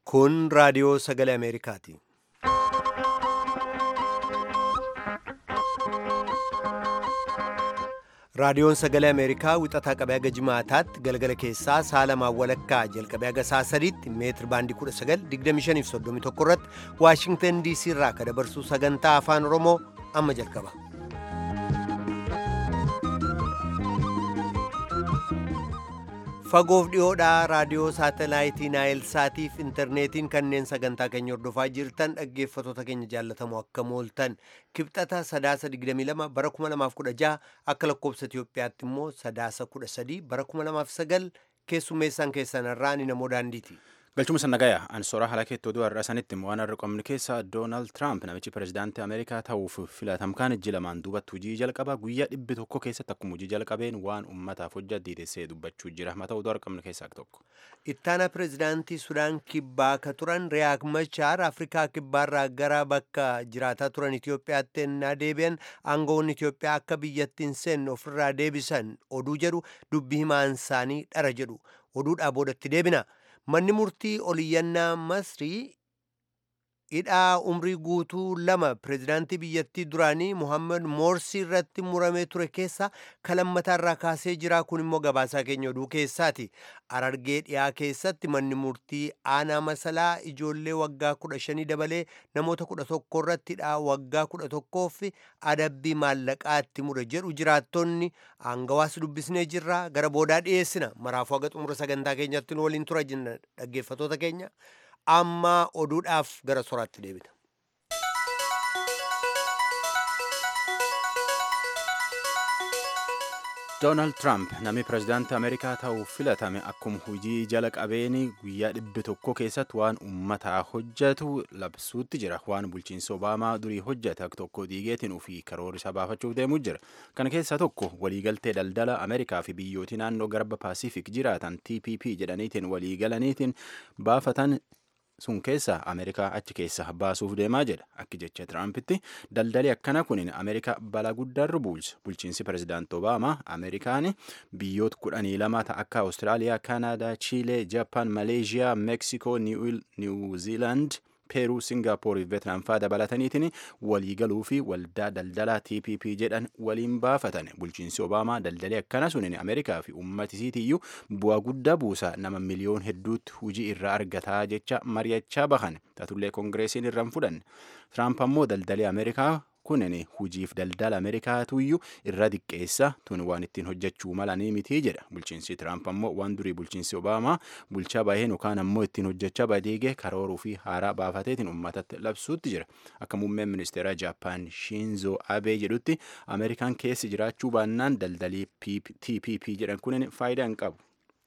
Kun raadiyoo sagalee Ameerikaati. Raadiyoon sagalee Ameerikaa wixataa qabee haga jimaataatti galgala keessaa sa'a lamaan walakkaa jalqabee haga sa'a sadiitti meetir baandii 1925 irratti Waashingtan DC irraa akka dabarsu sagantaa afaan Oromoo amma jalqaba. Fagoof dhiyoodhaa raadiyoo saatalaayitii Naayil Saatiif intarneetiin kanneen sagantaa keenya hordofaa jirtan dhaggeeffattoota keenya jaallatamoo akka mooltan kibxata sadaasa 22 bara 2016 akka lakkoobsa Itoophiyaatti immoo sadaasa 13 bara 2009 keessummeessaan keessan irraa ni namoo daandiiti. galchuma sannagaya ansoora halakeetti oduu har'a sanitti waan har'a qabnu keessa doonaald tiraamp namichi pirezidaantii ameerikaa ta'uuf filatamkaan iji lamaan duubatti hujii jalqaba guyyaa dhibbi tokko keessatti akkuma hujii jalqabeen waan ummataaf hojjaa diidessee dubbachuu jira mata oduu har'a qabnu keessaa tokko. ittaana pirezidaantii sudaan kibbaa ka turan riyaak machaar afrikaa kibbaarraa gara bakka jiraataa turan itiyoophiyaatti ennaa deebi'an aangawoonni itiyoophiyaa akka biyyattiin seenne ofirraa deebisan oduu jedhu dubbi himaan isaanii dhara jedhu oduudhaa boodatti deebina. manni murtii oliyyannaa masrii hidhaa umrii guutuu lama pirezidaantii biyyattii duraanii muhammad moorsii irratti muramee ture keessa kalammataarraa kaasee jira kun immoo gabaasaa keenya oduu keessaati arargee dhiyaa keessatti manni murtii aanaa masalaa ijoollee waggaa kudha shanii dabalee namoota kudha tokko irratti hidhaa waggaa kudha tokkoof adabbii maallaqaatti mure jedhu jiraattonni aangawaas dubbisnee jirra gara boodaa dhiyeessina maraafuu haga xumura sagantaa keenyatti nu waliin tura jenna dhaggeeffattoota keenya amma oduudhaaf gara soraatti deebina. doonaald tiraamp namni pirezidaantii ameerikaa ta'uuf filatame akkuma hujii jala qabeeni guyyaa dhibbi tokko keessatti waan ummataa hojjetu labsuutti jira waan bulchiinsa obaamaa durii hojjete akka tokko diigeetiin ofii karoorisa baafachuuf deemuu jira kana keessaa tokko waliigaltee daldala ameerikaa fi biyyootii naannoo garba paasifik jiraatan tpp jedhaniitiin waliigalaniitiin baafatan sun keessa ameerikaa achi keessa baasuuf deemaa jedha akki jecha tiraampitti daldali akkana kunin ameerikaa balaa guddaarra buulcha bulchiinsi pirezidaanti obaamaa ameerikaan biyyoota kudhanii lama ta'a akka awustiraaliyaa kaanaadaa chiilee jaapaan maleeshiyaa meeksikoo niwuziilaand peeruu singaapoor fi veetnaam faa dabalataniitiin waliigaluu fi waldaa daldalaa tpp jedhan waliin baafatan bulchiinsi obaamaa daldalii akkana sunin ameerikaa fi ummatisiitiyyuu bu'aa guddaa buusa nama miliyoon hedduutti hujii irraa argataa jecha mari'achaa bahan taatullee koongireesiin irraan fudhanne tiraamp ammoo daldalii ameerikaa kunin hujiif daldala ameerikaatuyyuu irra diqqeessa tun waan ittiin hojjechuu malanii mitii jedha bulchiinsi tiraamp ammoo waan durii bulchiinsi obaamaa bulchaa baheen yookaan ammoo ittiin hojjechaa badeegee karooruu fi haaraa baafateetiin uummatatti labsuutti jira akka muummeen ministeera jaappaan shiinzoo abee jedhutti ameerikaan keessi jiraachuu baannaan daldalii tpp jedhan kunin faayidaa hin qabu.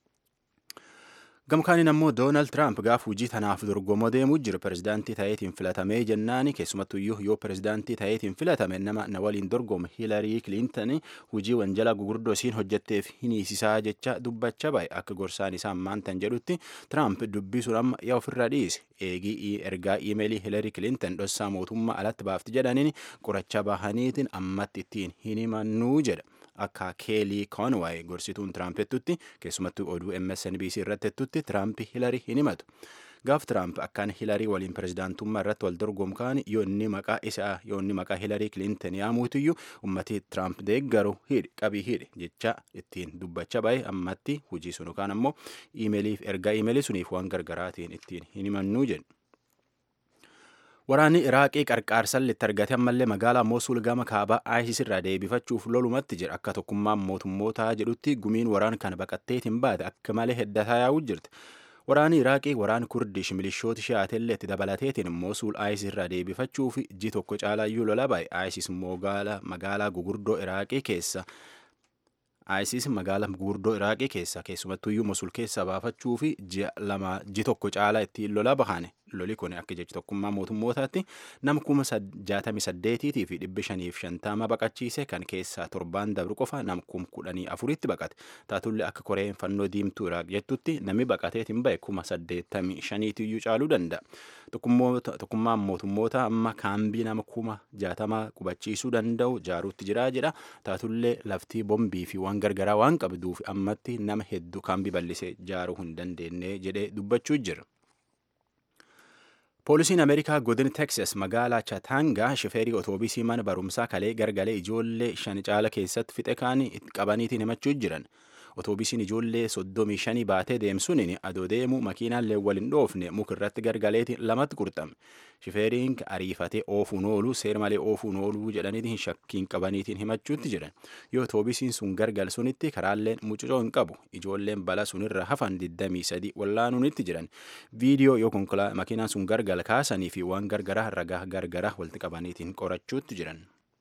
gamkaaniin ammoo doonaald tiraamp gaaf hujii tanaaf dorgomoo deemuu jira pirezidaantii ta'eetiin filatamee jennaani keessumattuyyuu yoo pirezidaantii ta'eetiin filatame nama na waliin dorgome hiilarii kiliintanii hujii wanjala gugurdoo isiin hojjetteef hiniisisaa jecha dubbachaa bahe akka gorsaan isaa maantan jedhutti tiraamp dubbii sun amma yaa ofirra dhiise eegii ergaa iimeelii hiilarii kiliintan dhossaa mootummaa alatti baafti jedhaniin qoracha bahaniitiin ammatti ittiin hin himannuu jedha. akka keelii koonwaay gorsituun tiraampetutti keessumattuu oduu msnbc irratti jettutti tiraamp hilarii hin himatu gaaf tiraamp akkaan hilarii waliin pirezidaantummaa irratti wal dorgomkaan yoo inni maqaa isaa yoo inni maqaa hilarii kiliintan yaamuutiyyuu ummatii tiraamp deeggaru hidhi qabii hidhi jecha ittiin dubbachaa bahe ammatti hujii sun yookaan ammoo iimeeliif ergaa iimeelii suniif waan gargaraatiin ittiin hin himannuu jedhu. Waraanni Iraaqii qarqaarsan itti argate ammallee magaalaa Moosul gama kaabaa ISIS irraa deebifachuuf lolumatti jira. Akka tokkummaan mootummootaa jedhutti gumiin waraan kana baqatteetiin baate akka malee heddataa yaa'uu jirti. Waraanni Iraaqii waraan Kurdish milishoota shi'aatellee itti dabalateetiin Moosul ISIS irraa deebifachuuf ji tokko caalayyuu lola bahe. ISIS magaalaa gugurdoo Iraaqii keessa ISIS magaalaa gugurdoo Iraaqii keessa keessumattuyyuu Mosul keessa baafachuu fi ji tokko caalaa ittiin lola bahane loli kun akka jechi tokkummaa mootummootaatti nama kuma jaatamii saddeetiitii fi dhibbi shaniif shantama baqachiise kan keessaa torbaan dabru qofa nam kum kudhanii afuritti baqate taatullee akka koreen fannoo diimtuu iraaq jettutti namni baqateetiin bahe kuma saddeettamii shaniitiyyuu caaluu danda'a. Tokkummaan mootummoota amma kaambii nama kuma jaatama qubachiisuu danda'u jaaruutti jiraa jedha taatullee laftii bombii fi waan gargaraa waan qabduuf ammatti nama hedduu kaambii bal'isee jaaruu hin dandeenye jedhee dubbachuu jira. Poolisiin Ameerikaa godina Texas magaalaa Chattanoogaa shifeerii otoobiisii mana barumsaa kalee gargalee ijoollee shan caala keessatti fixe kaan qabaniitiin himachuu jiran. Otoobiisiin ijoollee soddomii shanii baatee deemsuun adoo deemu makiinaallee wal hin dhoofne mukirratti gargaleetiin lamatti qurxame. Shifeeriin ariifatee oofuun oolu seera malee oofuun ooluu jedhaniitiin shakkiin qabaniitiin himachuutti jiran. Yoo otoobiisiin sun gargal sunitti karaalleen mucucoo hin qabu. Ijoolleen bala sunirra hafan 23 wallaanuunitti jiran. Viidiyoo yoo konkolaataa makiinaan sun gargal kaasanii fi waan gargaraa ragaa gargaraa walitti qabaniitiin qorachuutti jiran.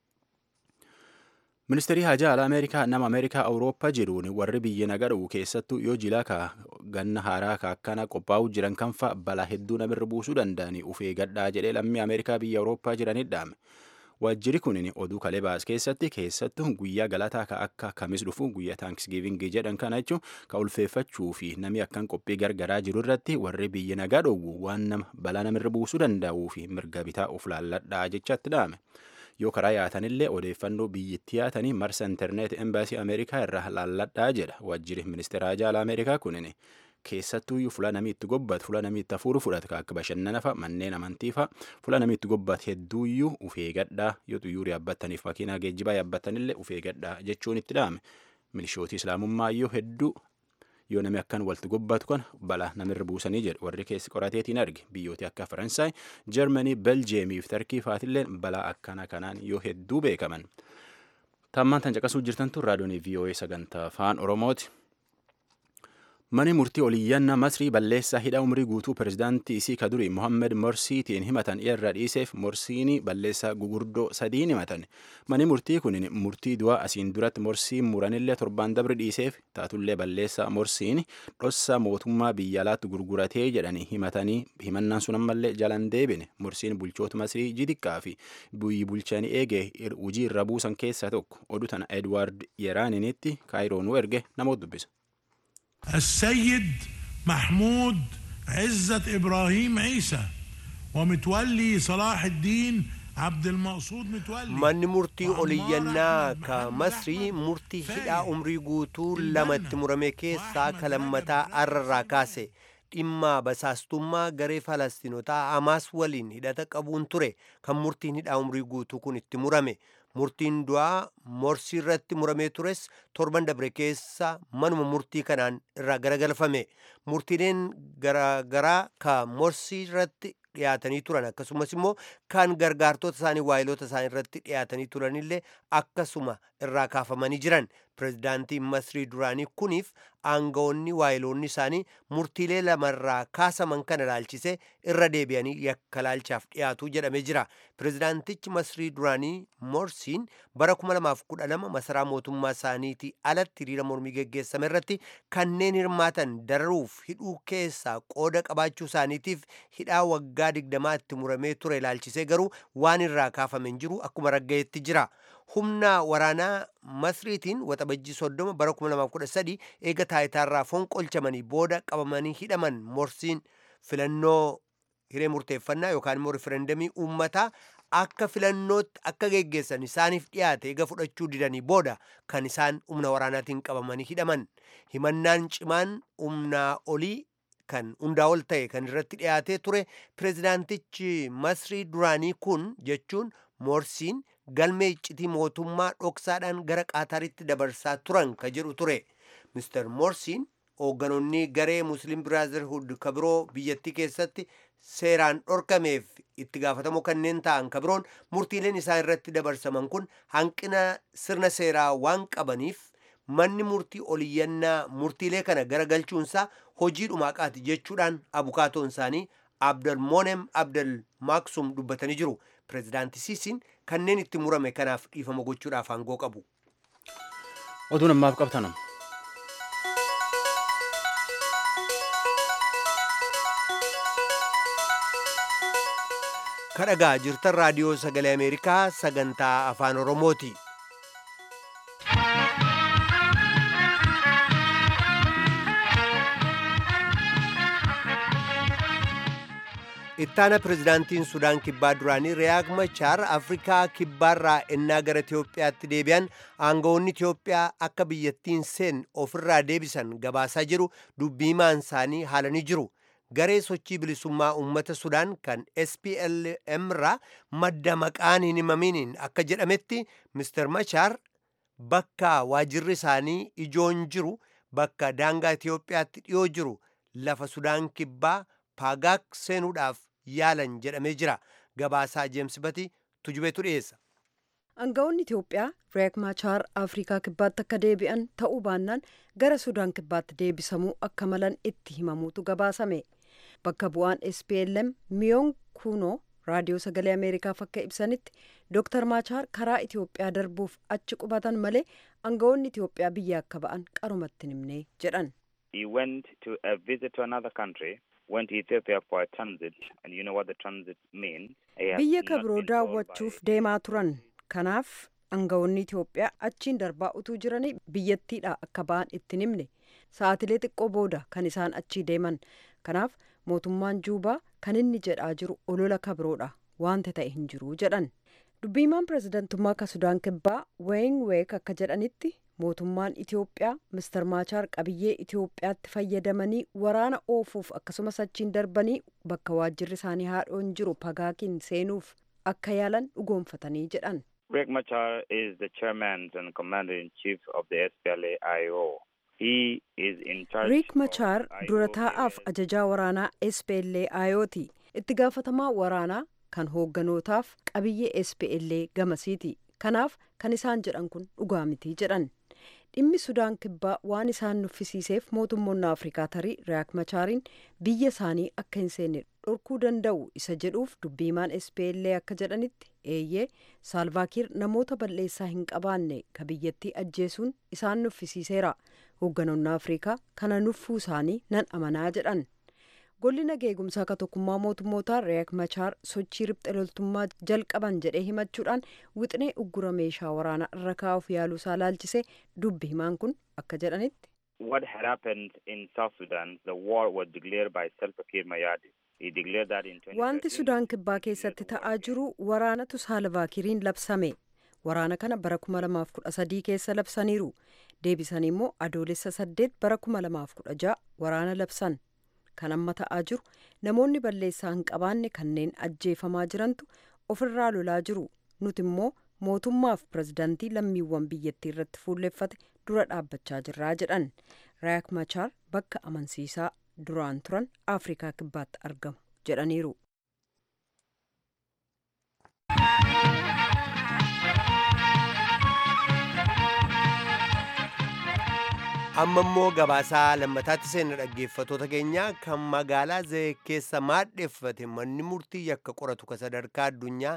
Ministeerri Hajaa Alaa Ameerikaa nama Ameerikaa Awurooppaa jiruun warri biyya nagadhu keessattuu yoo jilaa ka ganna haaraa ka akkana qophaa'uu jiran kanfa balaa hedduu namirra buusuu danda'anii uf eegadhaa jedhee lammii Ameerikaa biyya Awurooppaa jiranit dhaame. Waajjirri kun oduu kalee baas keessatti keessattuu guyyaa galataa ka akka kamis dhufu guyyaa taankisgiivingii jedhan kana jechuun ka ulfeeffachuu fi namni akkan qophii gargaraa jiru irratti warri biyya nagaa dhowwu waan nama balaa namirra buusuu danda'uu fi mirga bitaa of laalladhaa jechatti dhaame. yoo karaa yaatanillee odeeffannoo biyyattii yaatanii marsa intarneet embaasii ameerikaa irraa laalladhaa jedha waajjirri ministeera haajaa ameerikaa kunin keessattuuyyuu fula namii itti gobbatu fula namii itti hafuuru fudhatu akka bashannana fa'a manneen amantii fa'a fula namii itti gobbatu hedduuyyuu uf eegadhaa yoo xuyyuuri yaabbattaniif makiinaa geejjibaa yaabbattanillee uf eegadhaa jechuun itti dhaame milishootii islaamummaayyoo hedduu yoo namni akkan walitti gobbatu kan balaa namirra buusanii jedhu warri keessi qorateetiin arge biyyooti akka faransaay jarmanii beljeemii fi tarkii faatillee balaa akkana kanaan yoo hedduu beekaman tammaan tan caqasuu jirtantu raadiyoonii voa sagantaa afaan oromooti. Mani murtii oliyyannaa Masrii balleessaa hidha umrii guutuu pirezidaantii isii ka durii Mohammed Morsiitiin himatan irra dhiiseef Morsiin balleessaa gugurdoo sadiin himatan. Mani murtii kun murtii du'aa asiin duratti Morsiin muranillee torbaan dabri dhiiseef taatullee balleessaa Morsiin dhossa mootummaa biyya alaatti gurguratee jedhanii himatanii himannaan sun ammallee jalan deebine. Morsiin bulchoota Masrii jidiqqaa fi biyyi bulchanii eegee hojii irra buusan keessaa tokko. Oduu tana Edwaard Yeraaninitti Kaayiroonuu erge namoota dubbisa. السيد محمود عزة إبراهيم عيسى ومتولي صلاح الدين عبد المقصود متولي manni murtii oliyyannaa ka masrii murtii hidhaa umrii guutuu lamatti murame keessaa ka lammataa arrarraa kaase dhimma basaastummaa garee falastinotaa hamaas waliin hidhata qabuun ture kan murtiin hidhaa umrii guutuu kun itti murame murtiin du'aa morsii irratti muramee tures torban dabre keessa manuma murtii kanaan irraa garagalfame murtiileen garaagaraa ka morsii irratti dhiyaatanii turan akkasumas immoo kan gargaartota isaanii waayiloota isaanii irratti dhiyaatanii turanillee akkasuma irraa kaafamanii jiran pirezidaantiin masrii duraanii kuniif aangawoonni waayiloonni isaanii murtiilee lamarraa kaasaman kana ilaalchise irra deebi'anii yakka laalchaaf dhiyaatu jedhamee jira pirezidaantichi masrii duraanii morsiin bara 2012 masaraa mootummaa isaaniitii alatti hiriira mormii geggeessame irratti kanneen hirmaatan dararuuf hidhuu keessaa qooda qabaachuu isaaniitiif hidhaa waggaa digdamaa itti muramee ture ilaalchisee garuu waan irraa kaafame hin jiru akkuma raggayetti jira humna waraanaa masriitiin waxabajjii soddoma bara 2013 eega taayitaarraa fonqolchamanii booda qabamanii hidhaman morsiin filannoo hiree murteeffannaa yookaan immoo riferendamii uummataa akka filannootti akka geggeessan isaaniif dhiyaate eega fudhachuu didanii booda kan isaan humna waraanaatiin qabamanii hidhaman himannaan cimaan humnaa olii kan hundaa ol ta'e kan irratti dhiyaatee ture pirezidaantichi masrii duraanii kun jechuun morsiin galmee iccitii mootummaa dhoksaadhaan gara qaataritti dabarsaa turan ka jedhu ture mister morsiin hoogganoonni garee muslim biraazilhuud ka biroo biyyattii keessatti seeraan dhorkameef itti gaafatamoo kanneen ta'an ka biroon murtiileen isaan irratti dabarsaman kun hanqina sirna seeraa waan qabaniif manni murtii oliyyannaa murtiilee kana garagalchuunsaa hojii dhumaaqaati jechuudhaan abukaatoon isaanii abdalmonem abdal maaksum dubbatanii jiru pirezidaanti siisiin kanneen itti murame kanaaf dhiifama gochuudhaaf aangoo qabu. Oduun ammaaf qabtanum. kadhagaa jirtan raadiyoo sagalee ameerikaa sagantaa afaan oromooti. ittaana pirezidaantiin sudaan kibbaa duraanii riyaak machaar afrikaa kibbaarraa ennaa gara itiyoophiyaatti deebi'an aangawoonni itiyoophiyaa akka biyyattiin seen ofirraa deebisan gabaasaa jiru dubbii himaan isaanii haalanii jiru garee sochii bilisummaa uummata Sudaan kan SPLM irraa madda maqaan hin himaminiin akka jedhametti Mr. Machaar bakka waajirri isaanii ijoon jiru bakka daangaa Itiyoophiyaatti dhiyoo jiru lafa Sudaan kibbaa paagaak seenuudhaaf yaalan jedhamee jira. Gabaasaa Jeems Bati tujubeetu dhiyeessa. Aangawoonni Itoophiyaa Riek Machaar Afrikaa kibbaatti akka deebi'an ta'uu baannaan gara Sudaan kibbaatti deebisamuu akka malan itti himamuutu gabaasame. Bakka bu'aan SPLM Miyoon Kunoo raadiyoo sagalee Ameerikaaf akka ibsanitti Dr. Machaar karaa Itoophiyaa darbuuf achi qubatan malee aangawoonni Itoophiyaa biyya akka ba'an qarumatti himne jedhan. He went to a visit to another country, went to Ethiopia for a transit, and you know what the transit means. He has Biyya not kabiroo been told by- daawwachuuf deemaa turan. Kanaaf aangawoonni Itoophiyaa achiin darbaa utuu jiranii biyyattiidha akka ba'an itti himne. Sa'aatilee xiqqoo booda kan isaan achii deeman. Kanaaf mootummaan Juubaa kan inni jedhaa jiru olola kabiroodha. Wanta ta'e hin jiru jedhan. Dubbiimaan pirezidantummaa ka Sudaan kibbaa Wayne Week akka jedhanitti mootummaan Itoophiyaa Mr. Maachaar qabiyyee Itoophiyaatti fayyadamanii waraana oofuuf akkasumas achiin darbanii bakka waajjirri isaanii haadhoon jiru pagaakiin seenuuf akka yaalan dhugoomfatanii jedhan. Riek Machar is the chairman and commander-in-chief of the SPLA-IO. He is in charge Riek of Machaar IO dura taa'aaf areas. ajajaa waraanaa SPLA-IOti. Itti gaafatamaa waraanaa kan hoogganootaaf qabiyyee SPLA gamasiiti. Kanaaf kan isaan jedhan kun dhugaa miti jedhan. Dhimmi Sudaan kibbaa waan isaan nuffisiiseef mootummoonni Afrikaa tarii Riek Machaariin biyya isaanii akka hin seenne dhorkuu danda'u isa jedhuuf dubbiimaan SPLA akka jedhanitti eeyyee Saalvaakiir namoota balleessaa hin qabaanne ka biyyattii ajjeesuun isaan nuffisiiseera. Hoogganoonni Afrikaa kana nuffuu isaanii nan amanaa jedhan. Golli nageegumsaa ka tokkummaa mootummootaa Riek Machaar sochii riphxe loltummaa jalqaban jedhee himachuudhaan wixinee uggura meeshaa waraanaa irra kaa'uuf yaaluusaa laalchisee dubbi himaan kun akka jedhanitti. What had happened in South Sudan, the war was declared by Salva Kiir Mayardit. He declared that in 2013. Wanti Sudaan kibbaa keessatti ta'aa jiru waraanatu Saalvaakiriin labsame. Waraana kana bara 2013 keessa labsaniiru. Deebisanii immoo adoolessa 8 bara 2016 waraana labsan. Kan amma ta'aa jiru namoonni balleessaa hin qabaanne kanneen ajjeefamaa jirantu ofirraa lolaa jiru. Nuti immoo mootummaaf pirezidaantii lammiiwwan biyyattii irratti fuulleffate dura dhaabbachaa jirraa jedhan. Riek Machaar bakka amansiisaa duraan turan Afrikaa kibbaatti argamu jedhaniiru. amma immoo gabaasaa lammataatti seenna dhaggeeffatoota keenya kan magaalaa zayee keessa maadheeffate manni murtii yakka qoratu ka sadarkaa addunyaa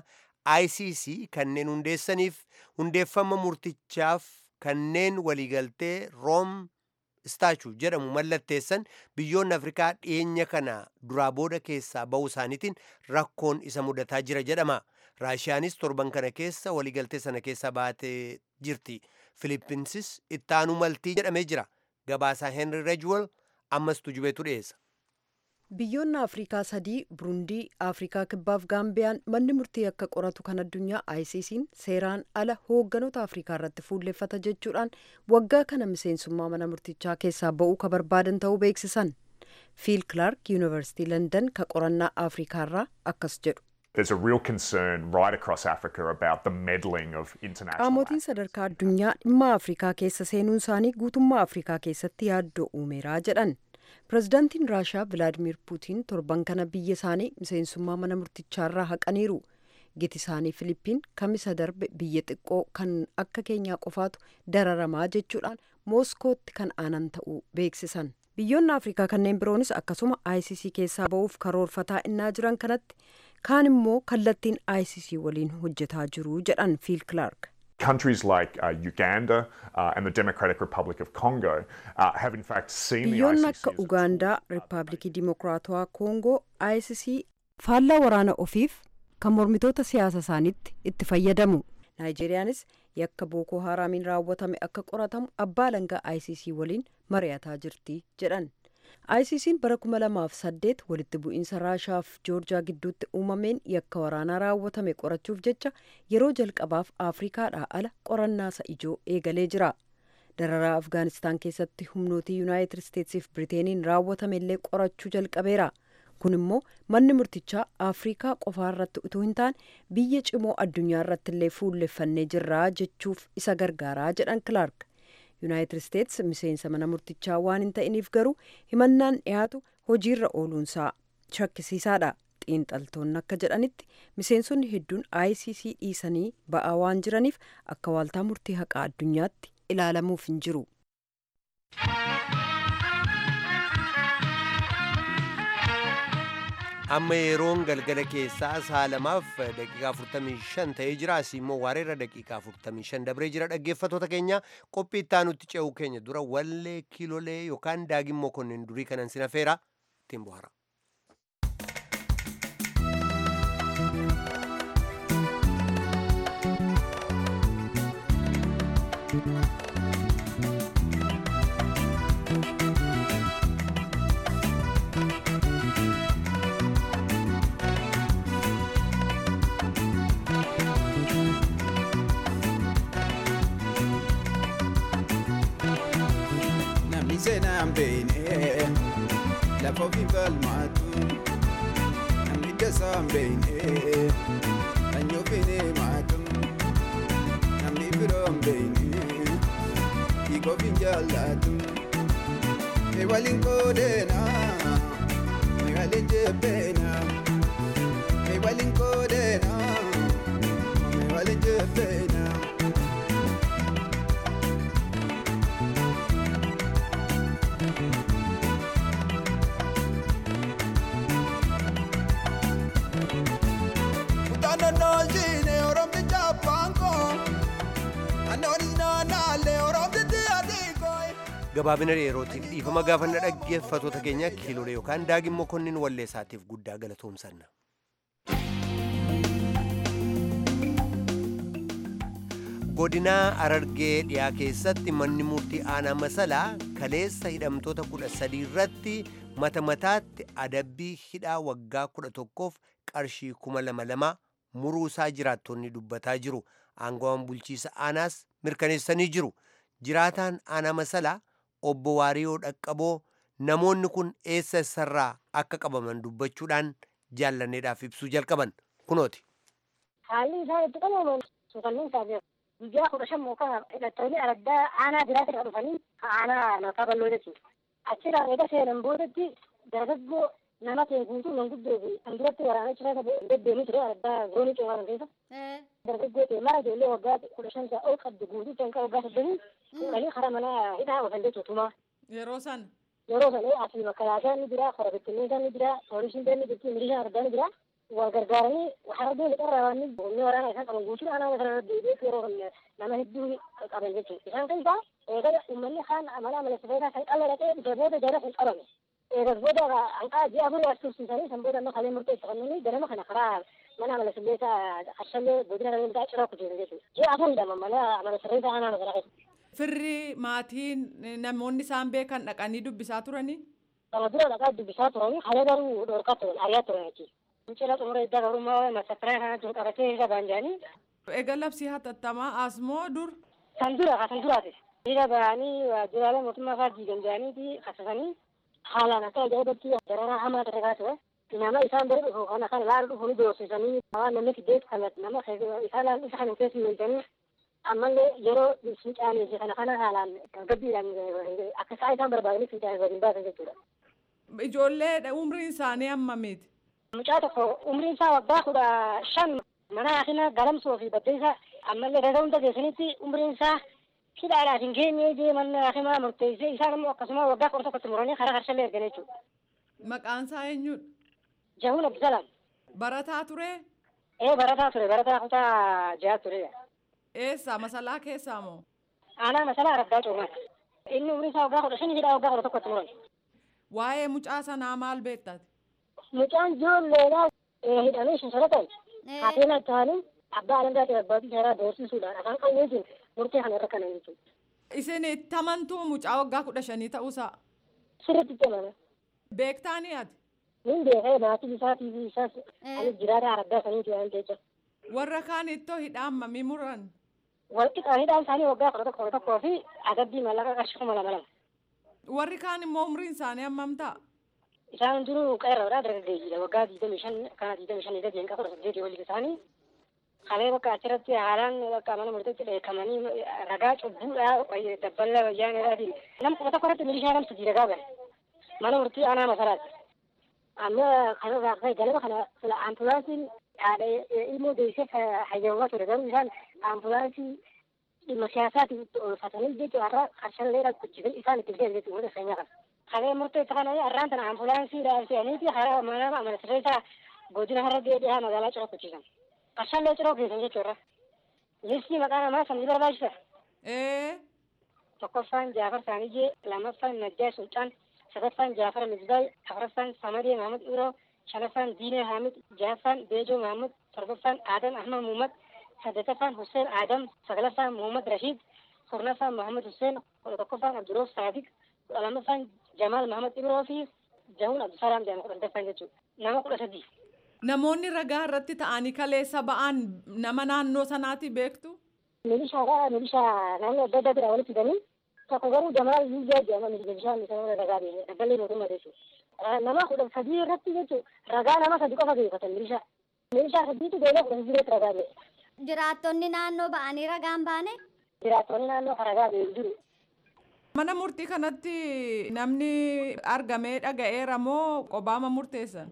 ICC kanneen hundeessaniif hundeeffama murtichaaf kanneen waliigaltee room istaachuu jedhamu mallatteessan biyyoonni afrikaa dhiyeenya kana duraa booda keessaa ba'uu isaaniitiin rakkoon isa mudataa jira jedhama raashiyaanis torban kana keessa waliigaltee sana keessa baatee jirti filippinsis ittaanuu maltii jedhamee jira gabaasaa henry rejwel ammas tujubeetu dhiyeessa Biyyoonni Afrikaa sadii Burundii, Afrikaa Kibbaaf Gaambiyaan manni murtii akka qoratu kan addunyaa ICC'n seeraan ala hoogganoota Afrikaa irratti fuulleffata jechuudhaan waggaa kana miseensummaa mana murtichaa keessaa ba'uu ka barbaadan ta'uu beeksisan. Phil Clark Yuunivarsiitii London ka qorannaa Afrikaa irraa akkas jedhu. There's a real concern right across Africa about the meddling of international Qaamotiin sadarkaa addunyaa dhimma Afrikaa keessa seenuun isaanii guutummaa Afrikaa keessatti yaaddoo uumeeraa jedhan. Pireezidaantiin Raashaa Vilaadimir Puutiin torban kana biyya isaanii miseensummaa mana murtichaarraa haqaniiru. Giti isaanii Filiippiin kamisa darbe biyya xiqqoo kan akka keenyaa qofaatu dararamaa jechuudhaan Mooskootti kan aanan ta'uu beeksisan. Biyyoonni Afrikaa kanneen biroonis akkasuma ICC keessaa ba'uuf karoorfataa innaa jiran kanatti kaan immoo kallattiin ICC waliin hojjetaa jiru jedhan Phil Clark. Countries like uh, Uganda uh, and the Democratic Republic of Congo uh, have in fact seen the Biyyoonni ICC akka as a Ugaandaa, Riippaabilikii Dimokiraatawaa Koongoo, ICC faallaa waraana ofiif kan mormitoota siyaasa isaaniitti itti fayyadamu. Naayijeeriyaanis yakka Bookoo Haraamiin raawwatame akka qoratamu abbaa alangaa ICC waliin mari'ataa jirti jedhan. ICC'n bara 2008 walitti bu'iinsa Raashaaf Joorjiyaa gidduutti uumameen yakka waraanaa raawwatame qorachuuf jecha yeroo jalqabaaf Afrikaadhaa ala qorannaa isa ijoo eegalee jira. Dararaa Afgaanistaan keessatti humnootii Yuunaayitid Isteetsiif Biriteeniin raawwatame illee qorachuu jalqabeera. kun immoo manni murtichaa afriikaa qofaa irratti utuu hin taane biyya cimoo addunyaa irratti illee fuulleffannee jirraa jechuuf isa gargaaraa jedhan kilaark yuunaayitid isteets miseensa mana murtichaa waan hin ta'iniif garuu himannaan dhiyaatu hojiirra ooluunsaa shakkisiisaadha xiinxaltoonni akka jedhanitti miseensonni hedduun icc dhiisanii ba'aa waan jiraniif akka waaltaa murtii haqaa addunyaatti ilaalamuuf hin jiru. amma yeroon galgala keessaa sa'a lamaaf daqiiqaa 45 ta'ee jira asii immoo waareerra daqiiqaa 45 dabree jira dhaggeeffatoota keenya qophii ittaanutti ce'uu keenya dura wallee kiilolee yookaan daagimmoo konnin durii kanan sinafeera ittiin bohara. namni seenaan beekne lafa ofii falmaatu namni dasaan beekne sanyii ofiin himaatu namni firoon beekne hiika ofiin jaallatu mee waliin qoodeena mee waliin jebbeena mee waliin qoodeena mee waliin jebbeena. Utanonojine oromti chapanko Anonis nanale oromti tiadikoy gabaabina yerootiif dhiifama gaafanna dhaggeeffatoota keenya kiilolee yookaan daagimmoo konnin wallee isaatiif guddaa galatoomsanna. godinaa arargee dhiyaa keessatti manni murtii aanaa masalaa kaleessa hidhamtoota kudha sadii irratti mata mataatti adabbii hidhaa waggaa kudha tokkoof qarshii kuma lama lama muruusaa jiraattonni dubbataa jiru aangawaan bulchiisa aanaas mirkaneessanii jiru jiraataan aanaa masalaa obbo Waariyoo Dhaqqaboo namoonni kun eessa eessarraa akka qabaman dubbachuudhaan jaallanneedhaaf ibsuu jalqaban kunooti. haalli isaa itti qabaman suukanniin isaa guyyaa kudha shan mookaa hidhattoonni araddaa aanaa biraatti irraa dhufanii aanaa mataa bal'oo jechuudha. Achirraa eega seenan boodatti dargaggoo nama ta'e guutuu manguddoo fi kan duratti waraana cira deddeemii ture araddaa zoonii coomaa keessa. Dargaggoo ta'e mara ijoollee waggaa kudha shan isaa ol qabdu guutuu kan waggaa soddomii fuudhanii karaa mana hidhaa oofan jechuudha tumaa. Yeroo sana. Yeroo sana asii makkalaasaa ni jira, kora bittinneessaa ni jira, poolisiin ni jirti, milishaan argaa ni jira. wal gargaaranii harbee lixarraa waan humni waraana isaan qaban guutuu aanaa sana deebi'eetti yeroo nama hedduu qaban jechuudha. Isaan keessaa eegala uummanni kaan amala amaleessifeetaa kan qalla dhaqee dhufee booda jara kan qabame. Eegas booda hanqaa ji'a afurii as tursiisanii san booda amma kalee murteeffannanii ganama kana karaa mana amaleessifeetaa qarshallee godina rabeeltaa ciraa kutuusan jechuudha. Ji'a afuriidha mana amaleessifeetaa aanaa sana keessa. Firri maatiin namoonni isaan beekan dhaqanii dubbisaa turanii. Kana dura dhaqaa dubbisaa turanii haala garuu dhorkaa turan ariyaa turan jechuudha. Fincila xumura iddaa garummaa masakkaraa kana jiru qabatee irra baanjaanii. Eega labsii hatattamaa asmoo dur. Kan dura kan duraati. Hiriira bahanii waajjiraalee mootummaa fa'aa diigan jedhaniiti kasasanii haalaan akka ajaa'ibatti dararaa hamaa ta'e kaasudha. Nama isaan bira dhufu kana kan laala dhufu ni doorsisanii waan namni fiddeet kan nama isaan isa kana keessa hiwwatanii ammallee yeroo fincaanii fi kana kana haalaan gabbiidhaan akka isaa isaan barbaadanii fincaanii waliin baasan jechuudha. Ijoollee umriin isaanii hammamiiti? Mucaa tokko umriin isaa waggaa kudha shan mana haakina galamsoo fi baddeessa ammallee gaza hunda geessanitti umriin isaa hidhaadhaaf hin geenye jee manni haakimaa murteessee isaan immoo akkasuma waggaa kudha tokkotti muranii karaa harshallee ergan jechuudha. Maqaan isaa eenyudha? Jahuun Abdisalam. Barataa ture? Ee barataa ture barataa kutaa jaha ture. Eessa masalaa keessaa moo? Aanaa masalaa araggaa coomaati. Inni umriin isaa waggaa kudha shanii hidhaa waggaa kudha tokkotti muran. Waa'ee mucaa sanaa maal beektati? Mucaan ijoolleedhaa hidhamee shinshara ta'e. Haatee ta'anii abbaa alangaa ta'e abbaatii seeraa doorsisuudhaan afaan qawweetiin murtee kana irra kanan jechuudha. Isin itti amantuu mucaa waggaa kudha shanii ta'uusaa? Sirriitti itti amana. Beektaanii ati? Nin beekee maatii isaatii fi isaas ani jiraata araggaa saniiti waan ta'eef. Warra kaan ittoo hidhaan mamii muran? Walqixa hidhaan isaanii waggaa kudha tokko kudha tokkoo fi adabbii mallaqa qarshii kuma lama lama. Warri kaan immoo umriin isaanii hammam ta'a? isaan hundinuu qeerroodha dargaggeeyyiidha waggaa digdamii shan kana digdamii shan gadi hanqa kudha saddeetii waliin isaanii kalee bakka achirratti haalaan bakka mana murteetti dheekkamanii ragaa cubbuudha dabballa wayyaaneedhaatiin nam kuma tokko irratti milishaa nam sadii ragaa bane mana murtii aanaa masaraati amma kanarraa ka'e galaba kana sila ambulaansiin haadha ilmoo deessee hayyamaa ture garuu isaan ambulaansii dhimma siyaasaatiin oolfatanii jechuudha har'a qarshallee dhaqqachiisan isaan itti fidee jechuudha wanta seenyaa kana. Kalee murteessa kana har'aan tana ambulaansiidhaan fe'aniiti hara mana mana sirreessaa godina har'a deebi'aa magaalaa ciroo qachiisan. Qarshallee ciroo keessan jechuudha. Listii maqaa namaa san ni barbaachisa. Ee. Tokkoffaan Jaafar Saanijee, lammaffaan Najjaa Sultaan, sadaffaan Jaafar Misbaay, afuraffaan Samadee Mahamud Iroo, shanaffaan Diinee Hamid, jahaffaan Beejoo Mahamud, torbaffaan Adam Ahmad Muhammad, saddeettaffaan Hussein Adam, saglaffaan Muhammad Rashid, kurnaffaan Muhammad Hussein, kudha tokkoffaan Abduroof Saadiq, kudha lammaffaan Jamaal Muhammad Ibroo fi Jahuun Abdusalaam jedhama kudha sadaffaan jechuudha. Nama kudha sadii. Namoonni ragaa irratti ta'anii kaleessa ba'an nama naannoo sanaati beektu? Milishaadha. Milishaa naannoo adda addaa bira walitti fidanii tokko garuu Jamaal Yuuzaa jedhama milishaan isa ragaa ba'e dabballee mootummaa jechuudha. Nama kudha sadii irratti jechuudha ragaa nama sadi qofa beekatan milishaa. Milishaa sadiitu beekee kudha sadii irratti ragaa ba'e. Jiraattonni naannoo ba'anii ragaan baane? Jiraattonni naannoo ragaa ba'e jiru. Mana murtii kanatti namni argamee dhaga'eera moo qobaama murteessan?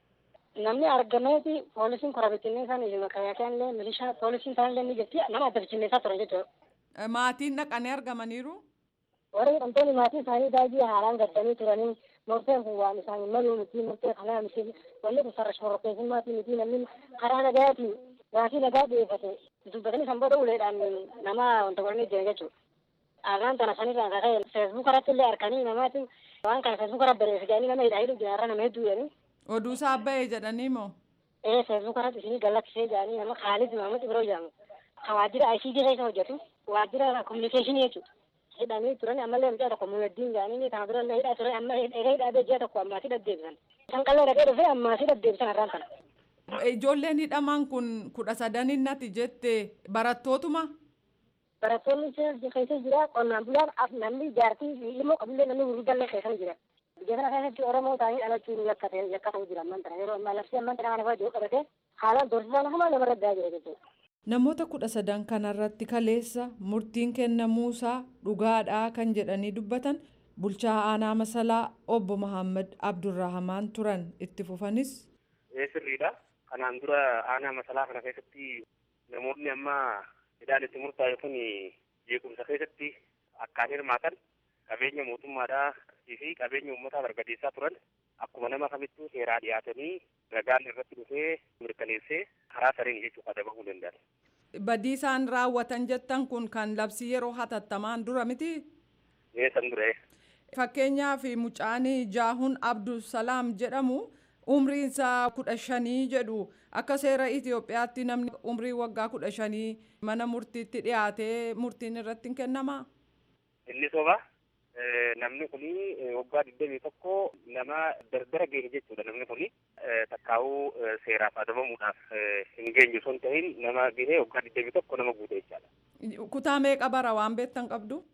Namni argameeti poolisiin kora bittinneessaan makaayakaan illee milishaa poolisiin isaan illee ni jirti nama adda bittinneessaa turan jechuudha. Maatiin dhaqanii argamaniiru? Warri hidhamtoonni maatii isaanii baay'ee haalaan gaddanii turanii murteen kun waan isaan maluu miti murtee kanaa miti wanni kun sarara shororkeessummaati miti namni karaa nagaatiin maatii nagaa dhiyeeffate dubbatanii san booda uleedhaan nama wanta godhanii jiran jechuudha. Arraan tana sanirraa akka ta'e feesbuuk irratti illee harkanii namaati waan kana feesbuuk irratti bareesse jedhanii nama hidhaa hidhu jiraarra nama hedduu jedhanii. Oduu isaa ba'e jedhanii moo? Ee feesbuuk irratti isinii gallakkisee jedhanii nama Khaalid Mahamud Ibroo jedhamu. Kan waajjira ICT keessa hojjetu waajjira kominikeeshinii jechuudha. hidhamii turan ammallee mucaa tokko muumeddiin jedhanii kana dura illee hidhaa ture amma egaa hidhaa bejjaa tokko ammaatii deddeebisan. Isaan qallee dhaqee dhufee ammaatii deddeebisan har'aan kana. Ijoolleen hidhaman kun kudha sadaninnati jette barattootuma? Barattoonni keessa jira qonnaan bulaan namni jaartii fi ilmoo qabillee namni gurguddallee keessa jira. Biyya kana keessatti Oromoo ta'anii dhalachuun yakkate yakka ta'uu jira amman tana yeroo ammaa labsii amman tana kana fa'aa qabate haalaan doorsisaan hamaa namarra daa jira jechuudha. Namoota kudha sadan kanarratti kaleessa murtiin kennamuusaa dhugaadhaa kan jedhanii dubbatan bulchaa aanaa masalaa obbo Muhammad Abdurrahamaan turan itti fufanis. Sirriidha. Kanaan dura aanaa masalaa kana keessatti namoonni amma hidhaan itti murtaa'e kun jeequmsa keessatti akkaan hirmaatan qabeenya mootummaadhaa fi qabeenya uummataa barbadeessaa turan akkuma nama kamittuu seeraa dhiyaatanii ragaan irratti dhufee mirkaneessee karaa sariin jechuudha adabamuu danda'an. Badii isaan raawwatan jettan kun kan labsii yeroo hatattamaan dura miti? Ee san dura. Fakkeenyaaf mucaan Jaahun Abdusalaam jedhamu umriin isaa kudha shanii jedhu akka seera Itoophiyaatti namni umrii waggaa kudha shanii mana murtiitti dhiyaatee murtiin irratti hin kennamaa? Inni soba namni kuni waggaa digdamii tokko nama dardara ga'e jechuudha namni kuni takkaa'uu seeraaf adabamuudhaaf hin geenye osoo hin ta'in nama gahee waggaa digdamii tokko nama guute jechaadha. Kutaa meeqa bara waan beektan qabdu?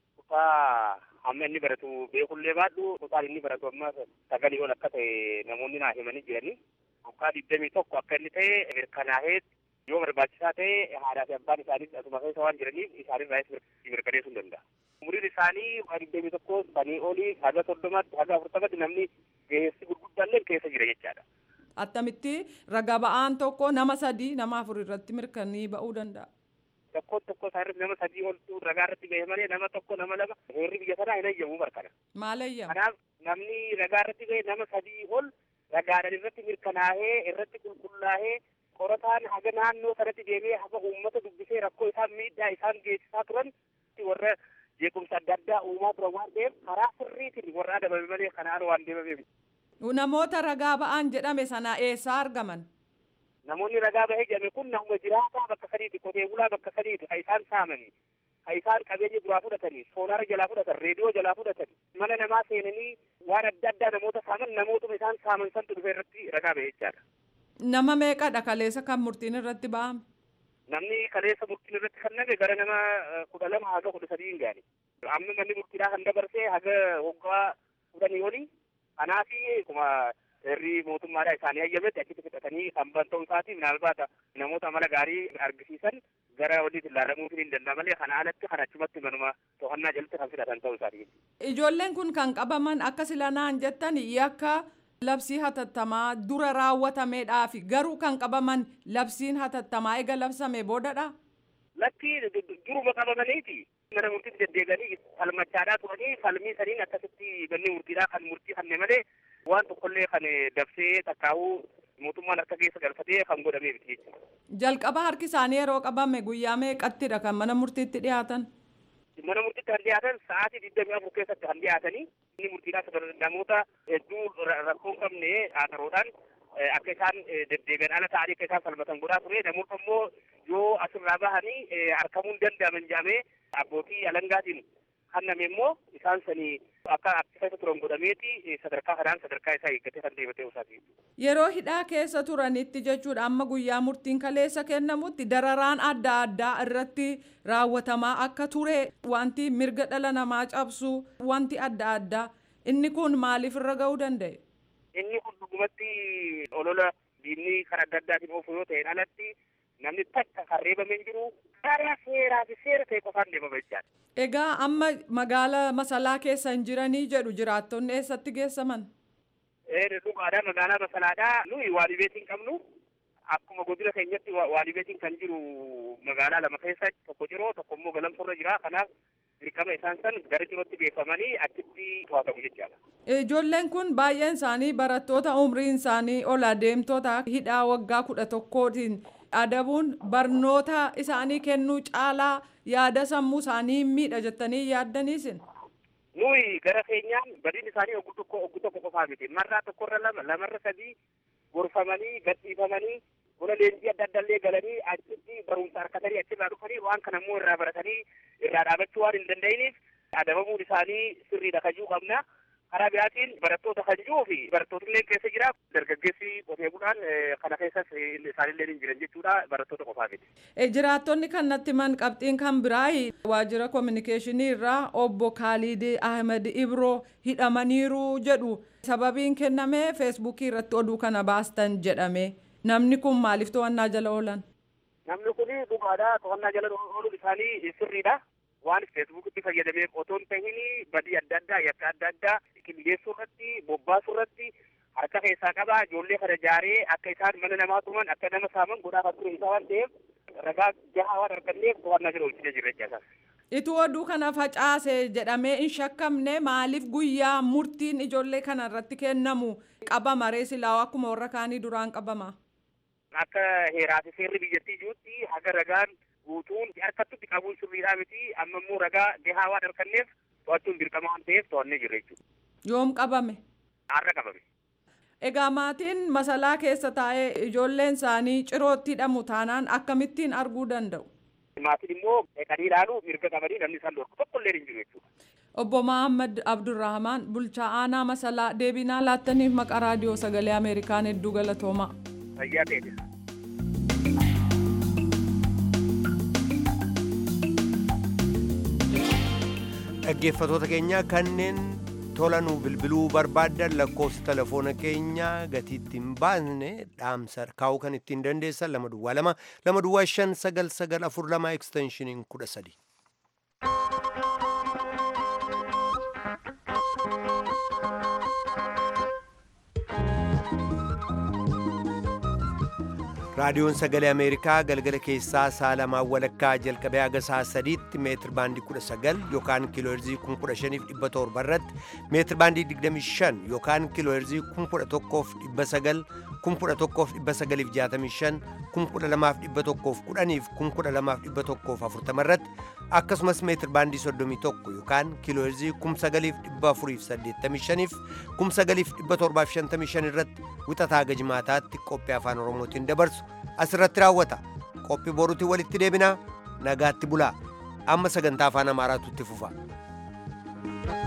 Kutaa amma inni baratu beekullee baadhu kutaan inni baratu amma sagalii ol akka ta'e namoonni naa himanii jiranii waggaa digdamii tokko akka inni ta'e mirkanaa'ee yoo barbaachisaa ta'e haadhaa fi abbaan isaanii asuma keessa waan jiraniif isaanirraa mirkaneessuu hin danda'a. umriin isaanii waggaa digdamii tokko sanii olii haga soddomaatti haga afurtamatti namni geessi gurguddaallee keessa jira jechaadha. Attamitti raga ba'aan tokko nama sadii nama afur irratti mirkanii ba'uu danda'a. Tokko tokko isaa irratti nama sadii oltu ragaa irratti ga'e malee nama tokko nama lama heerri biyya sanaa hin ayyamu markana. Maal ayyamu? Kanaaf namni ragaa irratti ga'e nama sadii ol ragaadhaan irratti mirkanaa'ee irratti qulqullaa'ee qorataan haga naannoo sanatti deemee haga uummata dubbisee rakkoo isaan miidhaa isaan geessisaa turan warra jeequmsa adda addaa uumaa turan waan ta'eef karaa sirriitiin warra adabame malee kanaan waan deemameef. Namoota ragaa ba'an jedhame sana eessaa argaman? Namoonni ragaa bahee jedhame kun nama jiraataa bakka sadiiti qotee bulaa bakka sadiiti kan isaan saamanii kan isaan qabeenya duraa fudhatanii soolaara jalaa fudhatan reediyoo jalaa fudhatan mana namaa seenanii waan adda addaa namoota saaman namootuma isaan saaman santu dhufe irratti ragaa bahee jechaadha. Nama meeqadha kaleessa kan murtiin irratti ba'ame? namni kaleessa murtiin irratti kenname gara nama kudha lama haga kudha sadii hin gaane amma manni murtiidhaa kan dabarsee haga waggaa kudhanii olii Kanaaf akkuma irri mootummaadhaa isaanii hayyametti achitti fixatanii kan ban ta'uu isaatiif naalbaata namoota amala gaarii argisiisan gara walitti ilaalamuutiin hin danda'a malee kana alatti kan achumatti manuma to'annaa jalatti kan fidatan ta'uu isaati. Ijoolleen kun kan qabaman akka silanaan jettan yakka labsii hatattamaa dura raawwatameedhaa fi garuu kan qabaman labsiin hatattamaa eega labsame boodadha. Lakki duruma qabamaniiti mana murtiitti deddeebi'anii falmachaadhaa turanii falmii saniin akkasitti manni murtiidhaa kan murtii kanne malee waan tokkollee kan dabsee takkaa'uu mootummaan harka keessa galfatee kan godhamee miti jechuudha. Jalqaba harki isaanii yeroo qabame guyyaa meeqattidha kan mana murtiitti dhiyaatan? Mana murtiitti kan dhiyaatan sa'aatii digdamii afur keessatti kan dhiyaatanii inni murtiidhaa namoota hedduu rakkoo hin qabne haataroodhaan akka isaan deddeebi'an ala ta'anii akka isaan falmatan godhaa ture namoota immoo yoo asirraa bahanii harkamuun danda'aman jedhamee abbootii alangaatiin hanname immoo isaan sanii akka keessa turan godhameeti sadarkaa kanaan sadarkaa isaa eeggatee kan deebatee isaati. Yeroo hidhaa keessa turanitti jechuudha amma guyyaa murtiin kaleessa kennamutti dararaan adda addaa irratti raawwatamaa akka ture wanti mirga dhala namaa cabsu wanti adda addaa inni kun maaliif irra ga'uu danda'e? Inni kun dhugumatti olola diinni kan adda addaatiin oofu yoo ta'e alatti namni takka kan reebamee jiru karaa seeraa fi seera ta'e qofaan deemama jechaadha. Egaa amma magaala masalaa keessa hin jiranii jedhu jiraattonni eessatti geessaman? Dhugaadhaa magaalaa masalaadhaa nuyi waalibeetiin qabnu akkuma godina keenyatti waalibeetiin kan jiru magaalaa lama keessa tokko jiroo tokko immoo galamsorra jira kanaaf dirqama isaan san gara jirootti geeffamanii achitti to'atamu jechaadha. Ijoolleen kun baay'een isaanii barattoota umriin isaanii ol adeemtoota hidhaa waggaa kudha tokkootiin adabuun barnoota isaanii kennuu caalaa yaada sammuu isaanii miidha jettanii yaaddaniisin. Nuyi gara keenyaan badiin isaanii ogguu tokko ogguu tokko qofaa miti marraa tokkorra lama lamarra sadii gorfamanii gadhiifamanii buna leenjii adda addallee galanii achitti barumsa harkatanii achirraa dhufanii waan kana immoo irraa baratanii irraa dhaabachuu waan hin danda'iniif adabamuun isaanii sirriidha kajuu qabna. karaa biraatiin barattoota kan jiruu fi barattoota keessa jira dargaggeessi qotee bulaan kana keessas isaanillee hin jiran jechuudha barattoota qofaa miti. Jiraattonni kan natti himan qabxiin kan biraa waajjira kominikeeshinii irraa obbo Kaalid Ahmed Ibroo hidhamaniiru jedhu sababiin kenname feesbuukii irratti oduu kana baastan jedhame namni kun maaliif to'annaa jala oolan? Namni kun dhugaadhaa to'annaa jala ooluun isaanii sirriidha. waan feesbuukitti fayyadameef otoo hin tahin badii adda addaa yakka adda addaa qindeessuu irratti bobbaasuu irratti harka keessaa qabaa ijoollee kana jaaree akka isaan mana namaa tuman akka nama saaman godhaa kan ture isaa waan ta'eef ragaa gahaa waan arganneef to'annaa jala oolchine jirra jechaasa. Ituu oduu kana facaase jedhamee hin shakkamne maaliif guyyaa murtiin ijoollee kana irratti kennamu qabama ree silaa akkuma warra kaanii duraan qabama. Akka heeraa fi seerri biyyattii jirutti haga ragaan guutuun harkattutti qabuun sirriidhaa miti amma immoo ragaa gahaa waan arganneef to'achuun dirqama waan ta'eef to'annee jirra jechuudha. Yoom qabame? Har'a qabame. Egaa maatiin masalaa keessa taa'ee ijoolleen isaanii cirootti hidhamu taanaan akkamittiin arguu danda'u? Maatiin immoo dhaqanii ilaaluu mirga qabanii namni isaan dhorku tokkollee hin jiru jechuudha. Obbo Mahammad Abdurrahmaan bulchaa aanaa masalaa deebinaa laattaniif maqaa raadiyoo sagalee Ameerikaan hedduu galatoomaa. Fayyaa ta'e. dhaggeeffatoota keenya kanneen tolanuu bilbiluu barbaaddan lakkoofsa telefoona keenya gatiitti hin baasne dhaamsa kaa'uu kan ittiin dandeessan lama duwwaa lama lama duwwaa shan sagal sagal afur lama eksteenshiniin kudha sadi. raadiyoon sagalee ameerikaa galgala keessaa sa'a lamaan walakkaa jalqabee haga sa'a sadiitti meetir baandii kudha sagal yookaan kiilooherzii kun kudha shaniif dhibba torba irratti meetir baandii digdami shan yookaan kiilooherzii kun kudha tokkoof dhibba sagal kun kudha tokkoof dhibba sagaliif jaatamii shan kun kudha lamaaf dhibba tokkoof kudhaniif kun kudha lamaaf dhibba tokkoof afurtama irratti akkasumas meetir baandii soddomii tokko yookaan kiilooherzii kum sagaliif dhibba afuriif saddeettamii shaniif kum sagaliif dhibba torbaaf shantamii shan irratti wixataa gajmaataatti qophii afaan oromootiin dabarsu asirratti raawwata qophii boruutiin walitti deebinaa nagaatti bulaa amma sagantaa afaan amaaraatu itti fufa.